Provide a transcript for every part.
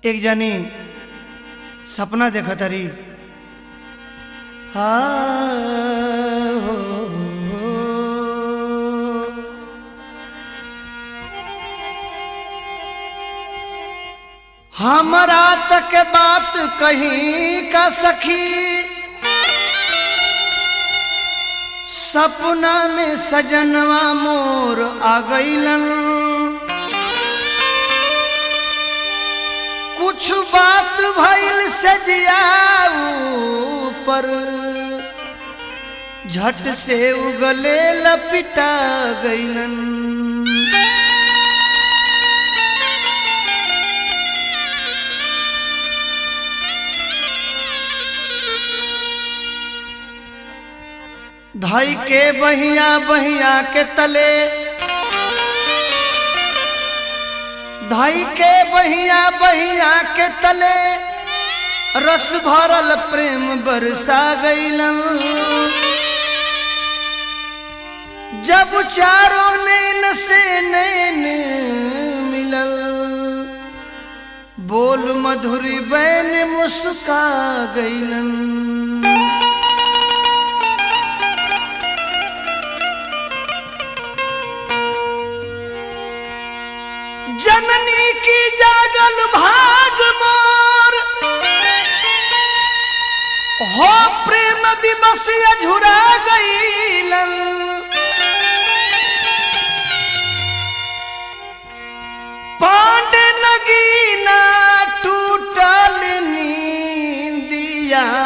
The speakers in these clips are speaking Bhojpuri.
एक जानी सपना देखत हरी हाँ, हो, हो। हमरा तक बात कहीं का सखी सपना में सजनवा मोर आ गईलन कुछ बात भइल से जियाऊ पर झट से उगले लपिटा गईलन धाई के बहिया बहिया के तले धाई के बहिया बहिया के तले रस भरल प्रेम बरसा गईलन जब चारों नैन से नैन मिलल बोल मधुरी बैन मुस्का गईलन जननी की जागल भाग मोर हो प्रेम विमसिया झुरा गईलन पांड नगीना टूटल नींदिया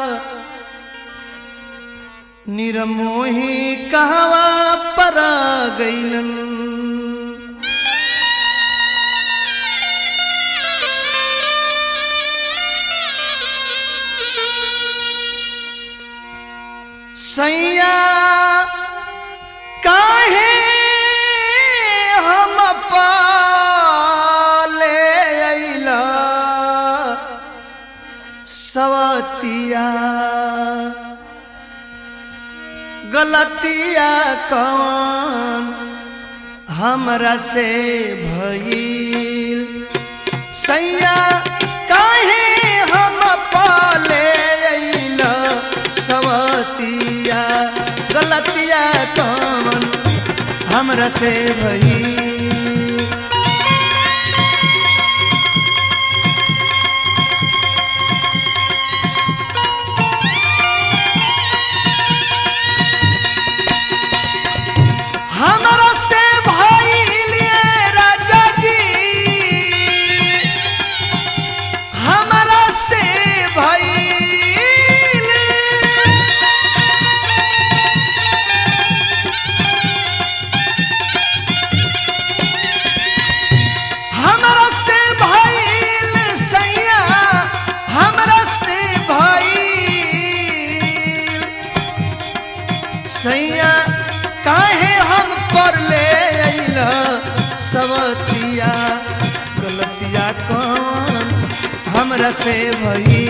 निरमोही कहवा परा गईलन सैया काहे हम पाले अइला सवतिया गलतिया कौन हमरा से भइल सैया काहे हम पाले अइला सवतिया गलतिया कौन हमरा से भइल हमरा से भइल ये राजा जी हमरा से भइल हमरा से भइल सैया हमरा से भइल सैया काहे हम पर ले अइला सवतिया गलतिया कौन हमरा से भई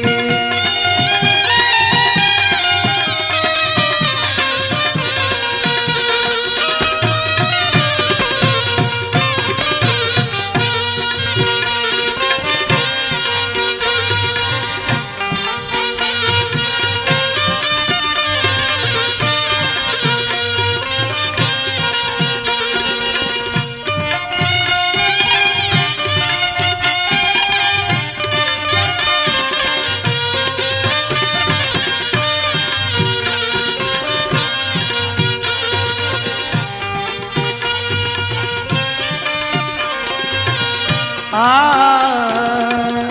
आ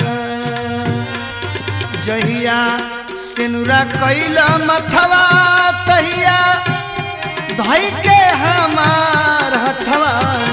जहिया सिनुरा कैल मथवा तहिया धई के हमार हथवा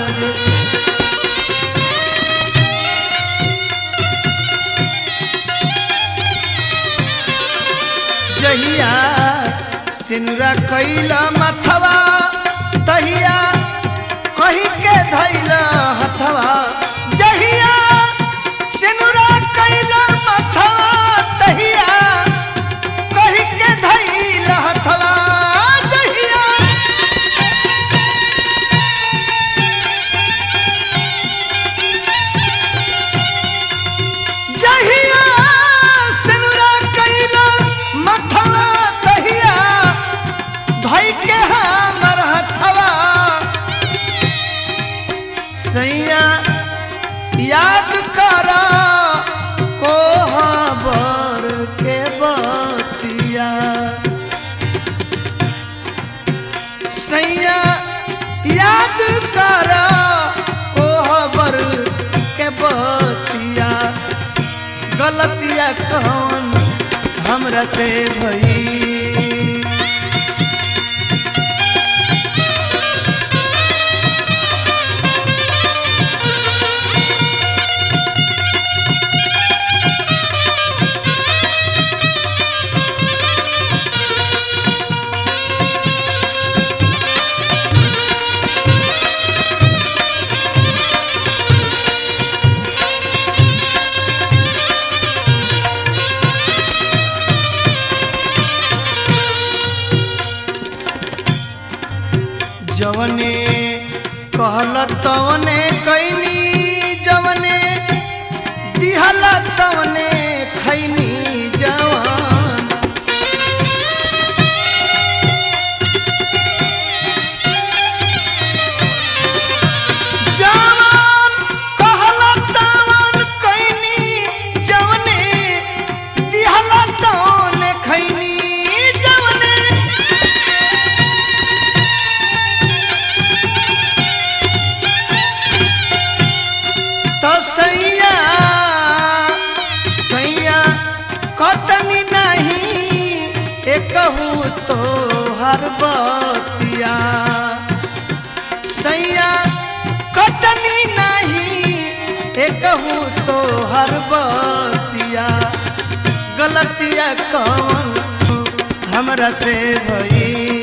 जहिया सिनुरा कैल मथवा तहिया कही के धैल हथवा जहिया सिनुरा कैल मथवा तहिया कही के धैल हथवा जहिया गलतिया कौन हमरा से भई जवने कहल तवने कैनी जवने दिहल तवने खैनी जवान जवान कहल तवन कैनी जवने दिहल तवने खैनी जवने तो सैया सैया कतनी नहीं एकहू तो हर बतिया सैया कतनी नहीं एकहू तो हर बतिया गलतिया कौन हमरा से भई